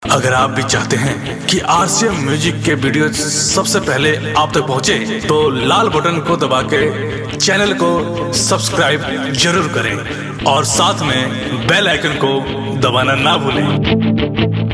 अगर आप भी चाहते हैं कि आरसीएम म्यूजिक के वीडियो सबसे पहले आप तक पहुंचे, तो लाल बटन को दबा के चैनल को सब्सक्राइब जरूर करें और साथ में बेल आइकन को दबाना ना भूलें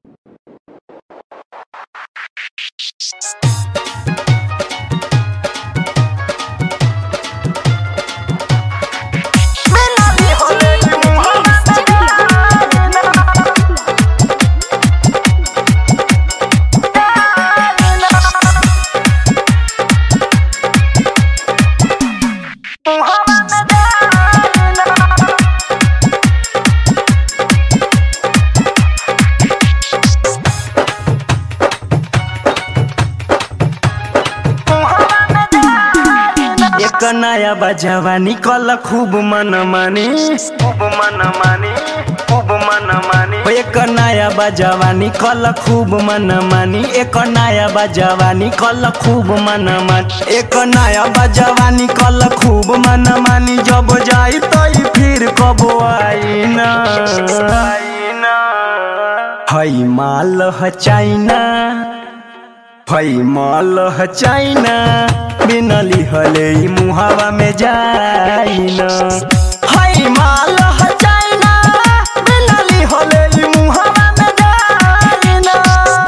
एक नया बजावा निकल खूब मन मानी खूब मन मानी खूब मन मानी एक नया बजावा निकल खूब मन मानी एक नया बजावा निकल खूब मन मानी एक नया बजावा निकल खूब मन मानी जब जाई तो फिर कब आई ना हई माल ह चाइना हई माल ह चाइना बिना लिहले ई मुहावा में जाइना हई माल ह चाइना बिना लिहले ई मुहावा में जाइना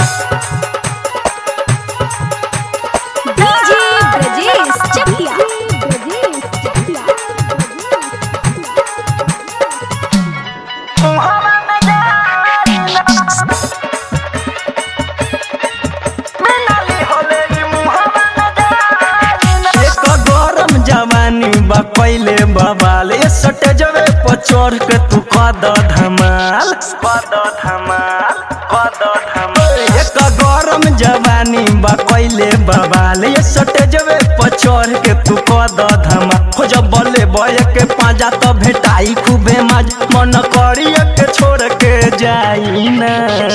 डीजे ब्रजेश चकिया मुहावा में जाइना बिना लिहले ई मुहावा में जाइना एक गरम जवानी बा पहिले बवाल ए सटे जवे पर चढ़ के तू कद धमाल कद धमाल कद धमाल एक गरम जवानी बा पहिले बवाल ए सटे जवे पर चढ़ के तू कद धमाल हो जब बले बय के पाजा त भेटाई खूबे मज मन करी के छोड़ के जाई ना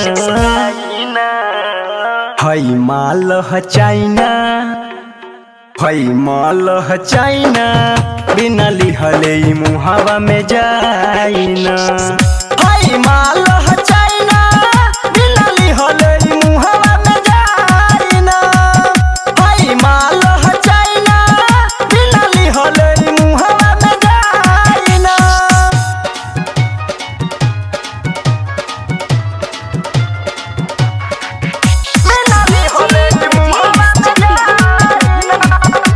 हई माल ह चाइना हई माल ह चाइना बिना लिहले ई मुहावा में जाइना हई माल ह चाइना बिना लिहले ई मुहावा में जाइना हई माल ह चाइना बिना लिहले ई मुहावा में जाइना बिना लिहले ई मुहावा में जाइना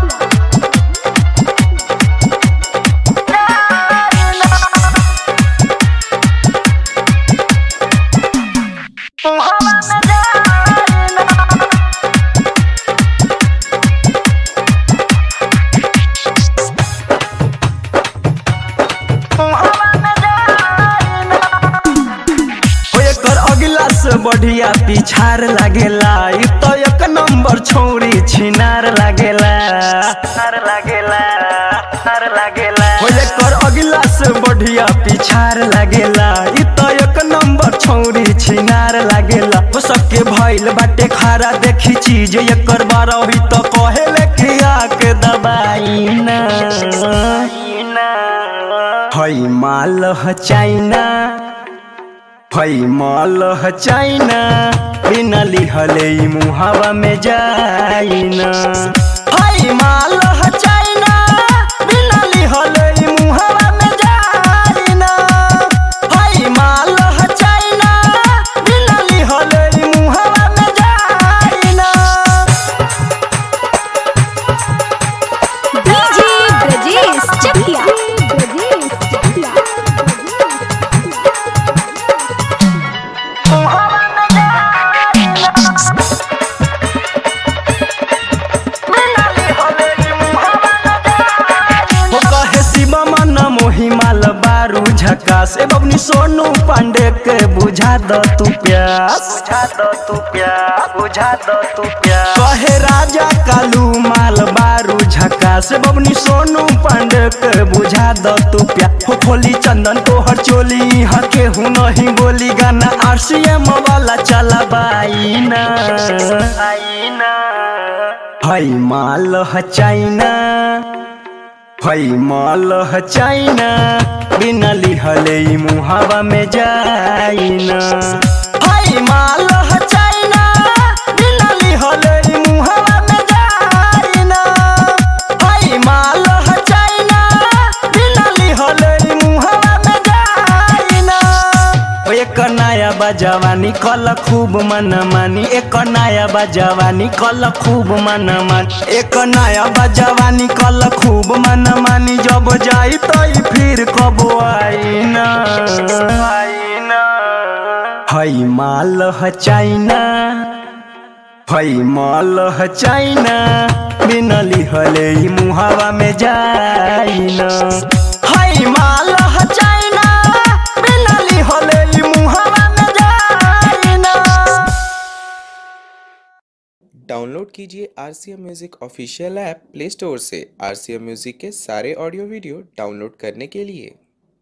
ओ एकर अगिला से बढ़िया पिछार लागेला ई तो एक नंबर छौरी छिनार लागेला नार लागेला नार लागेला ओ एकर अगिला से बढ़िया पिछार लागेला ई तो एक नंबर छौरी छिनार लागेला ओ सबके भइल बाटे खारा देखी चीज एकर बारा हुई तो कहेले कि आके दबाई ना हई माल ह चाइना हई माल ह चाइना बिना लिहले ई मुहावा में जाइना हई माल ह चाइना बिना लिहले ई मुहावा में जाइना हई माल ह चाइना बिना लिहले ई मुहावा में जाइना डीजे ब्रजेश चकिया हो कहे शिवा मन मोही माल बारू झकास ए बबनी सोनू पांडे के बुझा द तू प्यास बुझा द तू प्यास बुझा द तू प्यास कहे राजा कालू माल बारू झकास ए बबनी सोनू पांडे के बुझा द तू प्यास हो खोली चंदन को हर चोली यहाँ के हूँ नहीं बोली गाना आरसीएम वाला चला बाई ना हई माल ह चाइना हई माल ह चाइना बिना लिहले ई मुहावा में जाइना हई हई माल ह चाइना बिना लिहले ई मुहवा में जाइना हई माल ह चाइना बिना लिहले ई मुहवा में जाइना ओ एक नया बजवानी कल खूब मन मानी एक नया बजवानी कल खूब मन मानी एक नया बजवानी कल खूब मन मानी जब जाई तो फिर कब आई ना आई ना हई माल ह चाइना हई माल ह चाइना बिना लिहले ई मुहावा में जाइना हई माल ह चाइना बिना लिहले ई मुहावा में जाइना डाउनलोड कीजिए R C M music official app play store से आर सी एम म्यूज़िक के सारे ऑडियो वीडियो डाउनलोड करने के लिए